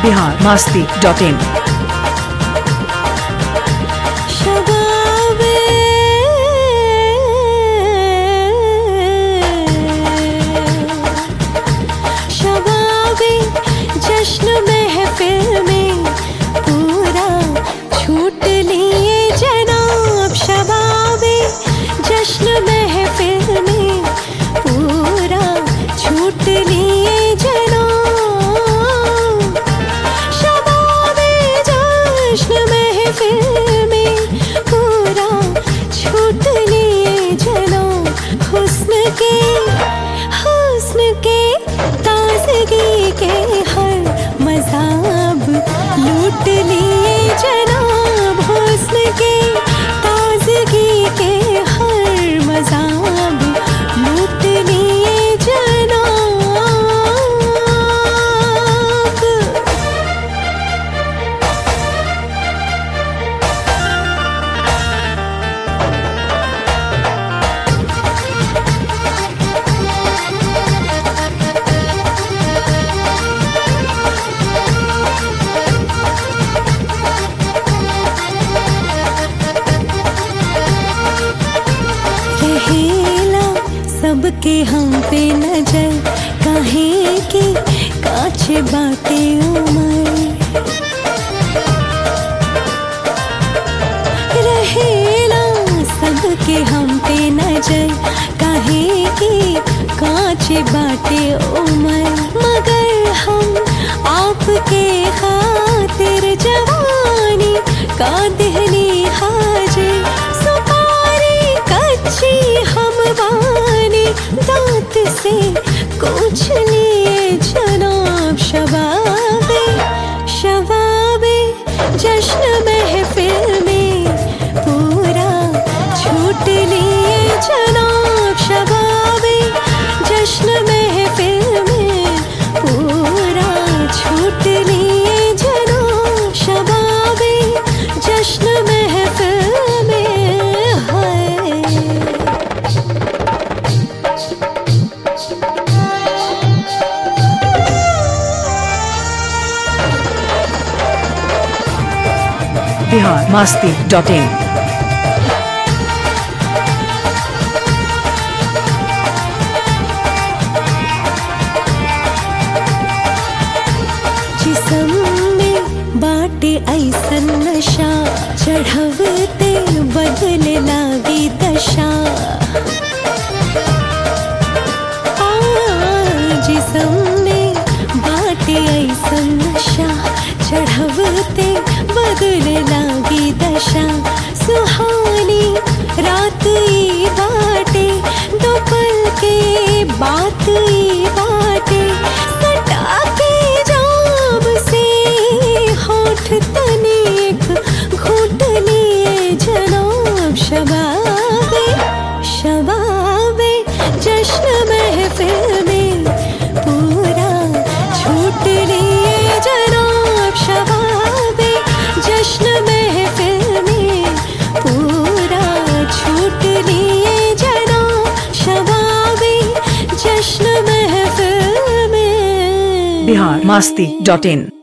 Bihar Masti dot in शबाबे शबाबे जश्न महफिल में पूरा छूट लिए जनाब शबाबे जश्न महफिल में पूरा छूट लिए जनाब शबाबे जश्न महफिल में पूरा छूट लिए जनो हुस्न के हुस्न के ताजगी के हर मजाब लूट लिए जनाब हुस्न के ताजगी के हर मजाब लूट लिए जनाब रहेला सबके हम पे नजर काहे की काछे बाटे उमर रहेला सबके हम पे नजर काहे की काछे बाटे उमर मगर हम आपके खातिर जवानी का दहली हाजिर सुपारी कच्ची हम बानी दांत से कुछ लिए जनाब शबाबे शबाबे जश्न महफिल में पूरा छूट लिए जनाब शबाबे जश्न महफिल में पूरा छूट लिए जनाब शबाबे जश्न महफिल में है बिहार मास्ती डॉट इन जिसम में बाटे ऐसन नशा चढ़वते बदले लागी दशा आ, जिसम में बाटे ऐसन नशा चढ़वते बदले लागी दशा सुहानी रात ई बाटे दो पल के बात ई बाटे सटा के जाम से होठ तनिक घूट लिए जनाब शबाबे शबाबे जश्न महफिल में पूरा छूट लिए जनाब शबाबे जश्न महफिल में पूरा छूट लिए जनाब शबाबे जश्न महफिल में बिहार मास्ती डॉट इन